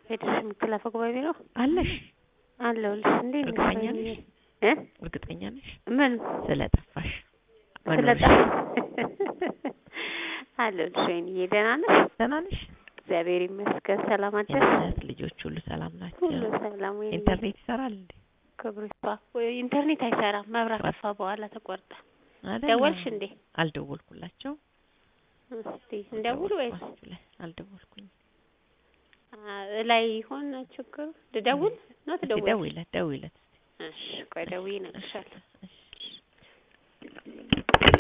ፌዴሬሽን ምክትል አፈ ጉባኤ ቢሮ አለሽ? አለሁልሽ። እንዴት ነሽ? እርግጠኛ ወይኔ? ነሽ? እ እርግጠኛ ነሽ? ምን ስለጠፋሽ ስለጠ መኖርሽ አለሁልሽ። ወይኔ ደህና ነሽ? ደህና ነሽ? እግዚአብሔር ይመስገን። ሰላም አደርሽ? የእናት ልጆች ሁሉ ሰላም ናቸው? ሁሉ ሰላም። ወይኔ ኢንተርኔት ይሰራል እንዴ? ክብሩ ይስፋ። ወይ ኢንተርኔት አይሰራም። መብራት ጠፋ። ጠፋ በኋላ ተቆርጠ። አይደል? ደወልሽ እንዴ? አልደወልኩላቸው። እስቲ እንደውል ወይስ ደወልኩላችሁ ላይ አልደወልኩኝ። አ- ላይ ይሆን ችግሩ? ልደውል ነው እስኪ ትደውል? ደውይለት ደውይለት። እሺ ቆይ ደውዬ እነግርሻለሁ። እሺ